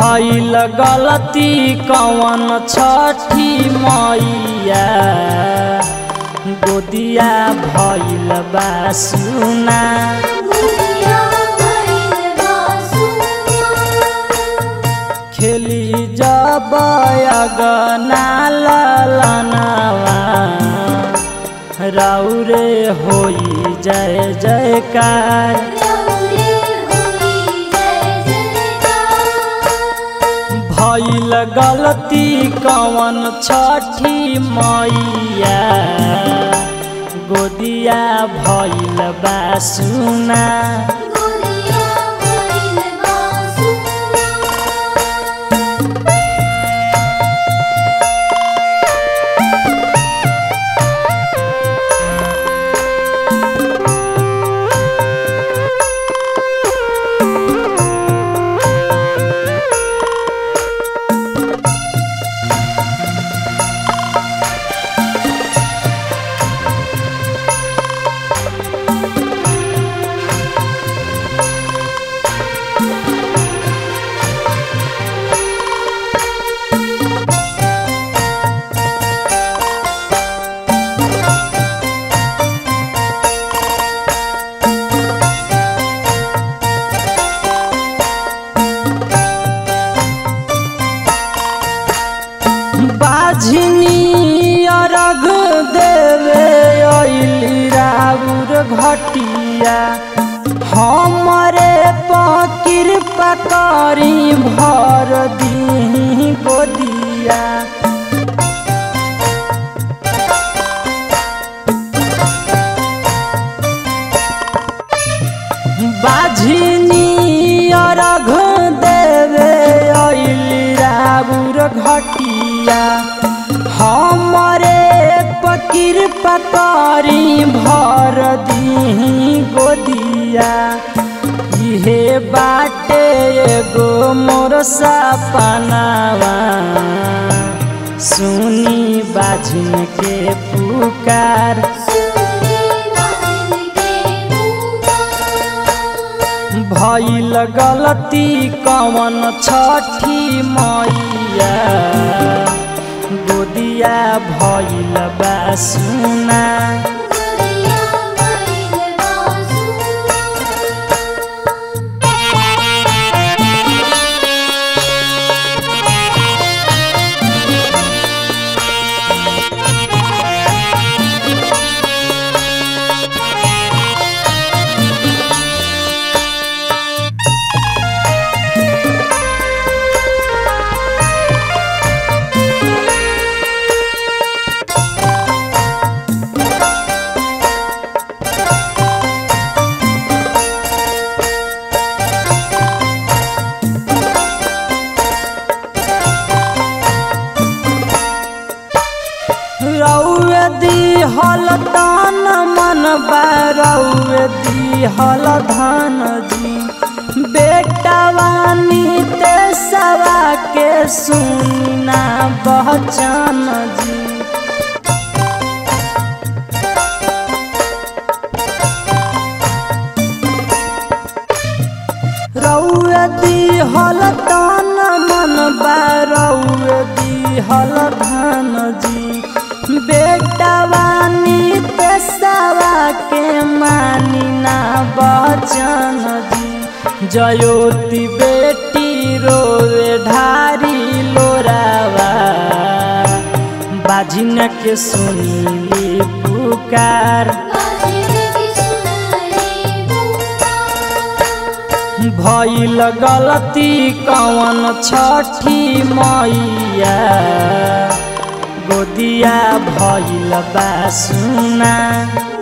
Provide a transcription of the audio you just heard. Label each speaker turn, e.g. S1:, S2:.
S1: भइल गलती कवन छठी मैया गोदिया भइल बा सुना
S2: गोदिया भइल बा सुना
S1: खेली जब अगना ललनवा राउरे होई जय जयकार
S2: रौरे होई जय जयकार
S1: भइल गलती कवन छठी मैया गोदिया भइल बा सुना
S2: गोदिया भइल बा सुना
S1: बाझनी अरग देवे अइली राउर घटिया हमरे पकिर पकड़ी भर दी गोदिया बाझनी अरघ देवे अइली राउर घटिया हमरे पकिर पकड़ी भर दी गोदिया इहे बाटे एगो मोर सपनावा सुनी बाझिन के पुकार
S2: सुनी बाजन के पुकार
S1: भइल गलती कवन छठी मैया गोदिया भइल बा सुना
S2: गोदिया भइल बा सुना
S1: रौए दिहल तान मन रौए दिहल धान जी बेटवानी ते सवा के सुनना बहचान जी रौए दिहल तान मन रौए दिहल धान जी बेटवानी पेशवा के मानी ना बचन जी जयोति बेटी रोवे ढारी लोरावा बाजिन के सुनीली पुकार
S2: बाजन की सुनले पुकार
S1: भइल गलती कवन छठी मैया गोदिया भइल बा सुना